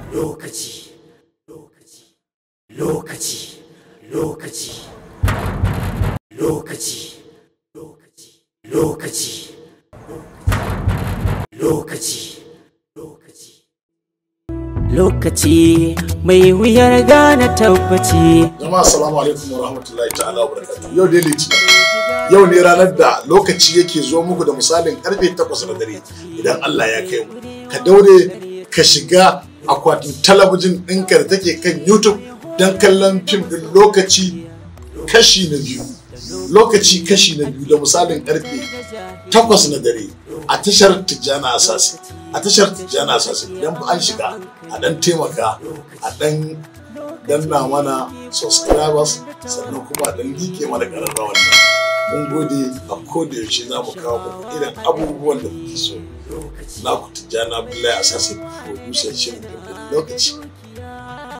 lokaci lokaci lokaci lokaci lokaci lokaci lokaci lokaci lokaci lokaci mai wuyar gane tabbaci jama'a assalamu alaikum wa rahmatullahi ta'ala wa barakatuh yau dai litinin yau ne ranar da lokaci yake zo muku da misalin karfe 8 na dare idan Allah ya kai mu ka daure ka shiga akwatin talabijin ɗinka da take kan youtube don kallon fim ɗin lokaci kashi na biyu lokaci kashi na biyu da misalin karfe 8 na dare a tashar tijjana asasi a tashar tijjana asasi idan an shiga a dan taimaka a dan danna mana subscribers sannan kuma a dan like mana ƙararrawar mun gode a koda yaushe za mu kawo muku irin abubuwan da kuke so na ku tijjana abdullahi asasi producer shirin lokaci